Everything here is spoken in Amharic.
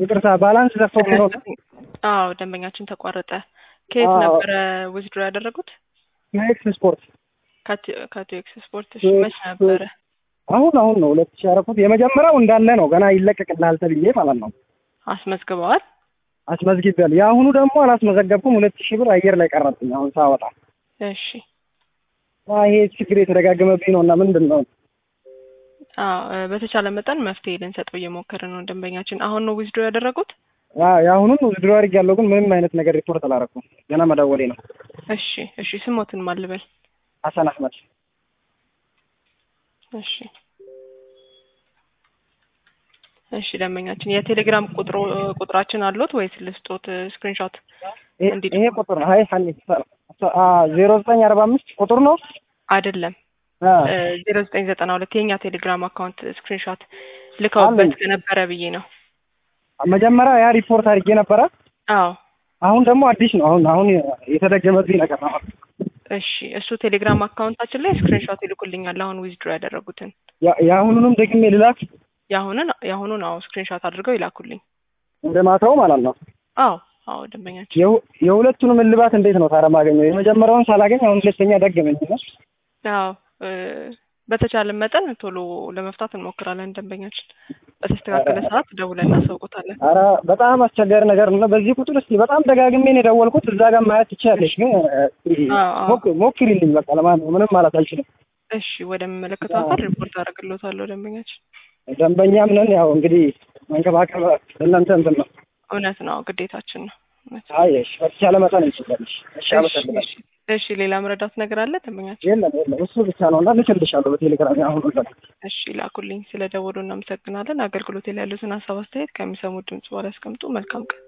ይቅርታ ባላንስ ዘግቶብኝ ነው። አዎ ደንበኛችን ተቋረጠ። ከየት አዎ። ነበረ ዊዝድሮ ያደረጉት? የኤክስ ስፖርት ከአቶ ኤክስ ስፖርት። እሺ መች ነበረ? አሁን አሁን ነው ሁለት ሺህ ያደረኩት። የመጀመሪያው እንዳለ ነው ገና ይለቀቅልሃል ተብዬ ማለት ነው አስመዝግበዋል? አስመዝግቤያለሁ። የአሁኑ ደግሞ አላስመዘገብኩም። ሁለት ሺህ ብር አየር ላይ ቀረብኝ አሁን ሳወጣ። እሺ እና ይሄ ችግር የተደጋገመብኝ ነው እና ምንድን ነው አዎ እ፣ በተቻለ መጠን መፍትሄ ልንሰጠው እየሞከርን ነው። ደንበኛችን አሁን ነው ዊዝድሮ ያደረጉት? አ- የአሁኑን ውድድሮ አድርጌያለሁ፣ ግን ምንም አይነት ነገር ሪፖርት አላደረኩም። ገና መደወሌ ነው። እሺ እሺ፣ ስሞትን ማልበል። ሀሰን አህመድ እሺ እሺ፣ ደንበኛችን የቴሌግራም ቁጥሮ ቁጥራችን አሉት ወይስ ልስጦት ስክሪንሾት? ይሄ- እንዲህ ይሄ ቁጥር ነው። ሀይ ሀኒ ዜሮ ዘጠኝ አርባ አምስት ቁጥር ነው። አይደለም አ፣ ዜሮ ዘጠኝ ዘጠና ሁለት የኛ ቴሌግራም አካውንት ስክሪንሾት ልከውበት አለኝ። ከነበረ ብዬ ነው። መጀመሪያ ያ ሪፖርት አድርጌ ነበረ። አዎ አሁን ደግሞ አዲስ ነው። አሁን አሁን የተደገመብኝ ነገር ነው። እሺ፣ እሱ ቴሌግራም አካውንታችን ላይ ስክሪንሾት ይልኩልኛል። አሁን ዊዝድሮ ያደረጉትን ያ- የአሁኑንም ደግሜ ልላክ የአሁንን የአሁኑን አዎ ስክሪንሾት አድርገው ይላኩልኝ። እንደ ማታው ማለት ነው። አዎ አዎ ደንበኛችን የሁ- የሁለቱንም እልባት እንዴት ነው ታዲያ ማገኘው? የመጀመሪያውን ሳላገኝ አሁን ሁለተኛ ደገመኝ ነው። አዎ እ፣ በተቻለ መጠን ቶሎ ለመፍታት እንሞክራለን። ደንበኛችን በተስተካከለ ሰዓት ደውለን እናሳውቆታለን። ኧረ በጣም አስቸጋሪ ነገር ነው። በዚህ ቁጥር እስኪ በጣም ደጋግሜ ነው የደወልኩት። እዛ ጋር ማየት ትችያለሽ፣ ግን አዎ አዎ ሞክ- ሞክሪልኝ በቃ ለማለት ምንም ማለት አልችልም። እሺ ወደሚመለከተው አካል ሪፖርት አደርግልዎታለሁ። ደንበኛችን ደንበኛም ነን። ያው እንግዲህ መንከባከብ እናንተ እንትን ነው። እውነት ነው፣ ግዴታችን ነው። እውነት ነው። አይ እሺ፣ በተቻለ መጠን እንችላለሽ። እሺ፣ እሺ አመሰግናለሁ። እሺ እሺ፣ ሌላ መረዳት ነገር አለ ደንበኛችን? የለም የለም፣ እሱ ብቻ ነው እና ልክልሻለሁ በቴሌግራም አሁን ሁሉ እሺ ላኩልኝ። ስለ ደወሉ እናመሰግናለን። አገልግሎት ላይ ያሉትን ሀሳብ አስተያየት ከሚሰሙት ድምጽ በኋላ ያስቀምጡ። መልካም ቀን